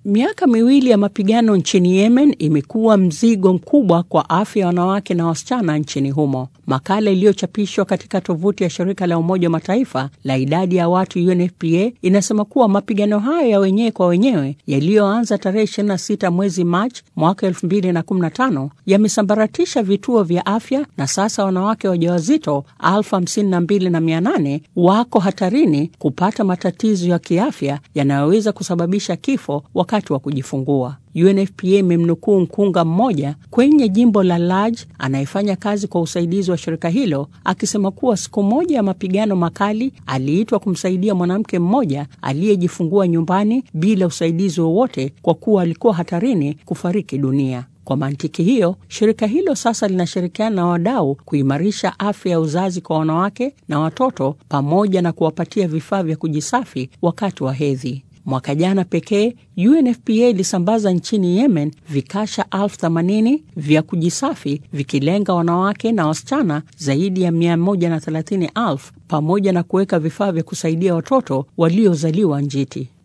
Miaka miwili ya mapigano nchini Yemen imekuwa mzigo mkubwa kwa afya ya wanawake na wasichana nchini humo. Makala iliyochapishwa katika tovuti ya shirika la Umoja wa Mataifa la idadi ya watu UNFPA inasema kuwa mapigano hayo ya wenyewe kwa wenyewe yaliyoanza tarehe 26 mwezi Machi mwaka 2015 yamesambaratisha vituo vya afya na sasa wanawake wajawazito elfu hamsini na mbili na mia nane wako hatarini kupata matatizo ya kiafya yanayoweza kusababisha kifo wakati wa kujifungua. UNFPA imemnukuu mkunga mmoja kwenye jimbo la Laj anayefanya kazi kwa usaidizi wa shirika hilo akisema kuwa siku moja ya mapigano makali aliitwa kumsaidia mwanamke mmoja aliyejifungua nyumbani bila usaidizi wowote kwa kuwa alikuwa hatarini kufariki dunia. Kwa mantiki hiyo, shirika hilo sasa linashirikiana na wadau kuimarisha afya ya uzazi kwa wanawake na watoto pamoja na kuwapatia vifaa vya kujisafi wakati wa hedhi. Mwaka jana pekee UNFPA ilisambaza nchini Yemen vikasha elfu themanini vya kujisafi vikilenga wanawake na wasichana zaidi ya 130,000 pamoja na kuweka vifaa vya kusaidia watoto waliozaliwa njiti.